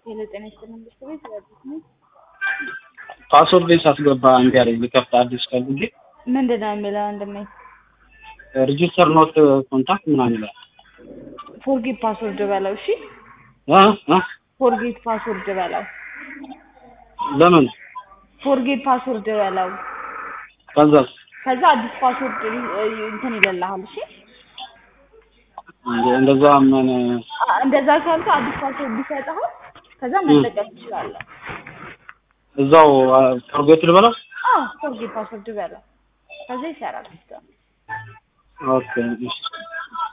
ሄሎ ጤና ይስጥልኝ ብስት ቤት አዲስ ነኝ። ፓስወርድ ሳስገባ እምቢ አለኝ። ልከፍት አዲስ ፈልጌ ምንድን ነው የሚለው ወንድሜ? ሪጂስተር ኖት ኮንታክት ምናምን ይላል። ፎርጌት ፓስወርድ በለው። እሺ እ እ ፎርጌት ፓስወርድ በለው። ለምን ፎርጌት ፓስወርድ በለው። ከዛስ ከዛ አዲስ ፓስወርድ እንትን ይለልሃል። እሺ እንደ- እንደዛ ምን አ- እንደዛ ካልኩ አዲስ ፓስወርድ ቢሰጥህ ከዛ መጠቀም ትችላለህ። እዛው ፎርጌት ልበለው? አዎ ፎርጌት ፓስወርድ በለው። ከዛ ይሰራል ሲስተም። ኦኬ እሺ